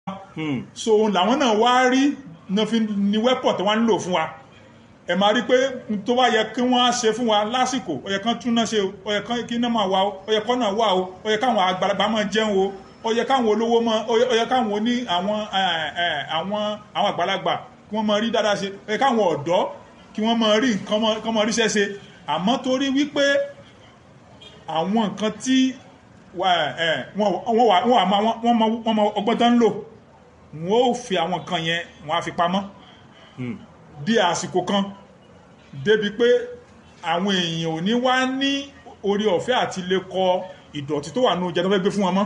Hmm. so òun làwọn náà wá rí náà fi ní wẹ́pọ̀ tí wọ́n ń lò fún wa ẹ máa rí pé n tó bá yẹ kí wọ́n á ṣe fún wa lásìkò ó yẹ kán tún náà ṣe o ó yẹ kán kí náà máa wà o ó yẹ kán náà wà o ó yẹ káwọn àgbàlagbà máa jẹun o ó yẹ káwọn olówó máa ó yẹ ó yẹ káwọn oní àwọn ẹ, ẹ, àwọn àwọn àgbàlagbà kí wọ́n máa rí dáadáa ṣe ó yẹ káwọn ọ̀dọ́ kí wọ́n máa rí nǹkan máa- kán máa ríṣẹ́ ṣe àmọ́ torí wípé àwọn nǹkan tí wà- ẹ, wọ́n wọ́n wà wọ́n wà máa wọ́n mọ wọ́n mọ ọgbọ́n tán ń lò wọ́n ó fi àwọn nǹkan yẹn wọ́n á fi pamọ́ Hmm. di àsìkò kan débi pé àwọn èèyàn ò ní wá ní orí ọ̀fẹ́ àti lè kọ ìdọ̀tí tó wà ní oúnjẹ tó fẹ́ gbé fún wọn mọ́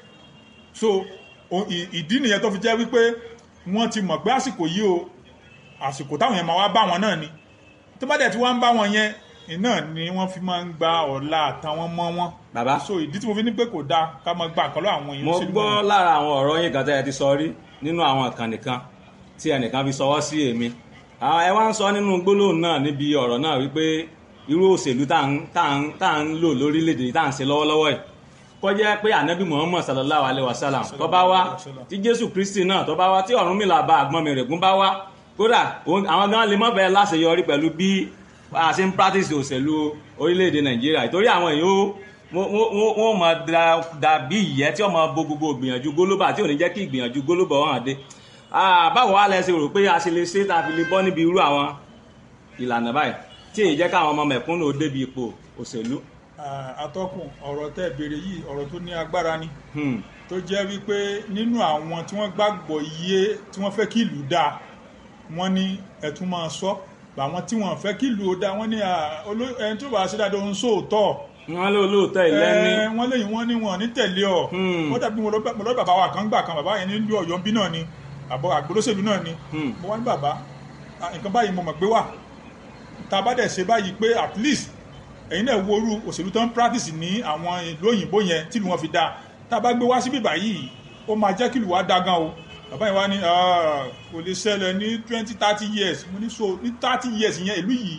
so o- ì- ìdí nìyẹn tó fi jẹ́ wípé wọ́n ti mọ̀ pé àsìkò yìí o àsìkò táwọn yẹn máa wá bá wọn náà ni tó bá dẹ̀ tí wọ́n ń bá wọn yẹn iná ni wọ́n fi máa ń gba ọ̀la àtàwọn mọ́ wọn bàbá so ìdí tí mo fi ní pé kò dáa ká máa gba àkọlọ́ àwọn èèyàn mo sílùú gbọ́ wọn. lára àwọn ọ̀rọ̀ yín kan tẹ́ ẹ ti sọ rí nínú àwọn ìkànnì kan tí ẹnìkan fi sọwọ́ sí èmi àwọn ẹ wá ń sọ nínú gbólóhùn náà níbi ọ̀rọ̀ náà wípé irú òṣèlú tá à ń tá à ń tá à ń lò lórílẹ̀‐èdè yìí tá à ń ṣe lọ́wọ́lọ́wọ́ yìí kó jẹ́ pé ànábì muhammad sallallahu alayhi wa sallam tó bá wá tí jésù kristi náà tó bá wá tí ọ̀rúnmìlà bá àgbọn mi rẹ̀gún bá wá kódà òun- àwọn gan lè mọ́ bẹ́ẹ̀ láṣeyọrí pẹ̀lú bí a ṣe ń practice òṣèlú orílẹ̀‐èdè nàìjíríà ìtorí àwọn èèyàn ó wọ́n- wọ́n wọ́n máa da- dàbí ìyẹ́ tí wọ́n máa bo gbogbo ìgbìyànjú gólóbà tí ò ní jẹ́ kí ìgbìyànjú gólóbà wọn hàn dé Ah, báwo wá lẹ ṣe rò pé a ṣe lè ṣe tá a fi lè bọ́ níbi irú àwọn ìlànà báyìí tí èyí jẹ́ káwọn ọmọ mẹ̀kúnnù ó débi ipò òṣèlú. Ah, atọ́kùn ọ̀rọ̀ tẹ́ béèrè yìí ọ̀rọ̀ tó ní agbára ni Hmm. tó jẹ́ wípé nínú àwọn tí wọ́n gbàgbọ́ iye tí wọ́n fẹ́ kí ìlú dáa wọ́n ní ẹ̀tún máa sọ àwọn tí wọ́n fẹ́ kí ìlú ó dáa wọ́n ní ah, oló- ẹni tó bá ṣe dáadáa ń sóòótọ́ wọ́n lé olóòótọ́ ìlẹ́ni. Eh, wọ́n léyìn wọ́n ní wọn ní tẹ̀lé ọ Hmm. wọ́n dàbí mo lọ mo lọ bàbá wa kan gbà kan bàbá yẹn nílùú ọ̀yọ́ bí náà ni àbọ̀ àgbólóṣèlú náà ni Hmm. mo wá ní bàbá ah, nǹkan báyìí mo mọ̀ gbé wà tá a bá dẹ̀ ṣe báyìí pé at least ẹ̀yin náà wo orú òṣèlú tó ń practice ní àwọn ìlú òyìnbó yẹn tìlú wọn fi dáa tá a bá gbé wá síbí báyìí ó máa jẹ́ kí ìlú wa dá gan o bàbá yẹn wá ní "Ah, kò lè ṣẹlẹ̀ ní twenty thirty years mo ní so ní thirty years yẹn ìlú yìí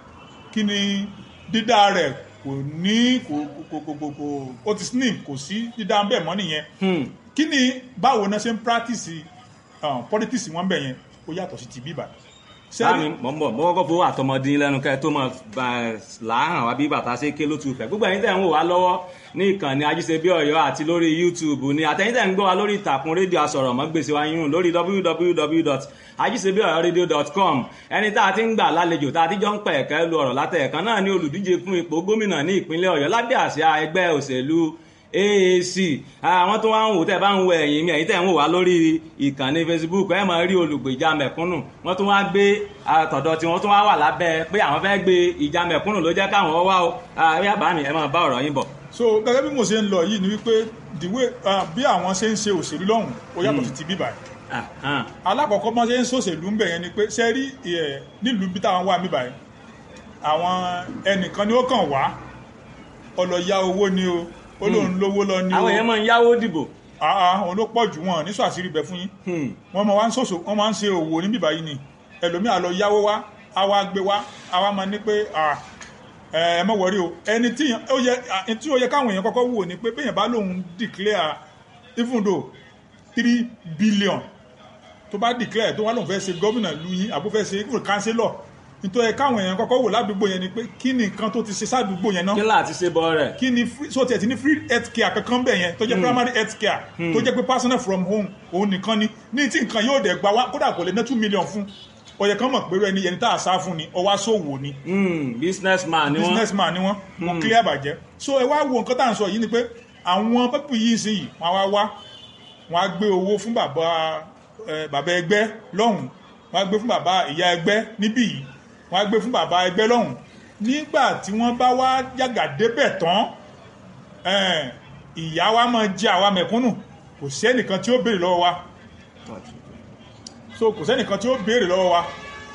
kí ni dídá rẹ̀ kò ní kò kò kò kò kò ó ti slim kò sí dídá ń bẹ̀ mọ́ nìyẹn Hmm. kí ni báwo náà ṣe ń practice um, politics wọn bẹ̀ yẹn ó yàtọ̀ sí ti bíbà sáàmì mọ̀ ń bọ̀ mọ́ kọ́kọ́ fowó àtọmọdé lẹ́nu kẹ́ ẹ tó mọ̀ làáhàn wá bí bàtà ṣe ké ló tu fẹ́ gbogbo ẹ̀yin tẹ̀ ń wò wá lọ́wọ́ ní ìkànnì ajíṣebí ọ̀yọ́ àti lórí youtube ni àtẹ̀yin tẹ̀ ń gbọ́ wa lórí ìtàkùn rédíò asọ̀rọ̀mọ́gbèsè wa yún lórí www.ajíṣebíọ̀yọ́radio.com ẹni tá a ti ń gbà lálejò tá a ti jọ ń pẹ̀ ẹ̀kẹ́ lu ọ̀rọ̀ látẹ̀ẹ̀kan náà ní olùdíje fún ipò gómìnà ní ìpínlẹ̀ ọ̀yọ́ lábẹ́ àsíá ẹgbẹ́ òṣèlú AAC àwọn tó wá ń wò tẹ́ bá ń wo ẹ̀yìn mi ẹ̀yìn tẹ́ ń wò wá lórí ìkànnì Facebook ẹ máa rí olùgbèjà mẹ̀kúnnù wọ́n tún wá gbé àtọ̀dọ̀ tí wọ́n tún wá wà lábẹ́ pé àwọn fẹ́ gbé ìjà mẹ̀kúnnù ló jẹ́ káwọn wá o àbí àbá mi ẹ máa bá ọ̀rọ̀ yín bọ̀. so gẹ́gẹ́ bí mo ṣe ń lọ yìí ni wípé the way uh, bí àwọn ṣe ń ṣe òṣèlú lọ́hùn ó yàtọ̀ sí ti bíbà yìí Ah, ah. alákọ̀ọ́kọ́ bọ́n ṣe ń ṣòṣèlú ń bẹ̀ yẹn ni pé ṣe rí ẹ̀ nílùú bí táwọn wà bíbà yìí àwọn ẹnìkan ni ó kàn wá ọlọ́ya owó ni o ó lóun lówó lọ ni o àwọn èèyàn máa ń yáwó dìbò. àà òun ló pọ̀ jù wọn ní sọ àṣírí bẹ̀ fún yín Hmm. wọ́n máa wá ń ṣòṣò wọ́n máa ń ṣe òwò ní bíbá yìí ni ẹlòmíà lọ yáwó wá á wá gbé wá á wá máa ní pé à, ẹ ẹ mọ̀ wọ́rí o ẹni tí yàn- ó yẹ à, tí ó yẹ káwọn èèyàn kọ́kọ́ wò ni pé bẹ́yẹn bá lòun declare even though three billion tó bá declare tó wá lòun fẹ́ ṣe gómìnà lu yín àbó fẹ́ ṣe even councillor nítorí káwọn èèyàn kọ́kọ́ wò ládùúgbò yẹn ni pé kí ni nǹkan tó ti ṣe sádùúgbò yẹn náà kí láti ṣe bọ́ rẹ̀. kí ni free so tiẹ̀ ti ní free health care kankan bẹ̀ yẹn tó jẹ́ primary health care tó jẹ́ pé personal from home òun nìkan ni ní tí nǹkan yóò dẹ̀ gba wá kódà kò lè ná two million fún ọ̀yẹ̀ kan mọ̀ pé ẹni ẹni tá a sá fún ni ọwá sòwò ni Hmm, businessman ni wọ́n. businessman ni wọ́n wọ́n clear bàjẹ́ so ẹ wá wo nǹkan tá à ń sọ yìí ni pé àwọn pẹ́pù yìí sí yìí wọ́n á wá wá wọ́n á gbé owó fún bàbá ẹ, bàbá ẹgbẹ́ lọ́hùn wọ́n á gbé fún bàbá ìyá ẹgbẹ́ níbí yìí wọ́n á gbé fún bàbá ẹgbẹ́ lọ́hùn nígbà tí wọ́n bá wá yàgà débẹ̀ tán ẹ, ìyá wa máa jẹ àwa mẹ̀kúnnù kò sẹ́nìkan tí ó béèrè lọ́wọ́ wa so kò sẹ́nìkan tí ó béèrè lọ́wọ́ wa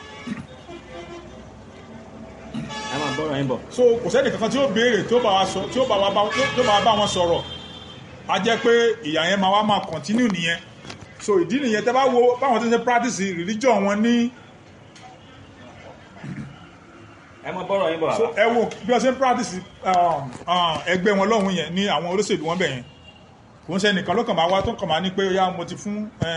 ẹ máa bọ́rọ̀ yín bọ̀. so kò sẹ́ni kankan tí ó béèrè tí ó bá wa sọ tí ó bá wa bá tí ó bá wa bá wọn sọ̀rọ̀ a jẹ́ pé ìyà yẹn máa wá máa continue nìyẹn so ìdí nìyẹn tẹ́ bá wo báwọn tí ń ṣe practice religion wọn ní ẹ máa bọ́rọ̀ yín bọ̀ so bàbá. ẹ wo bí wọ́n ṣe ń practice um, um, ẹgbẹ́ wọn lọ́hùn yẹn ní àwọn olóṣèlú wọn bẹ̀ yẹn kò ń ṣe nìkan ló kàn máa wá tó kàn máa ní pé ó yá mo ti fún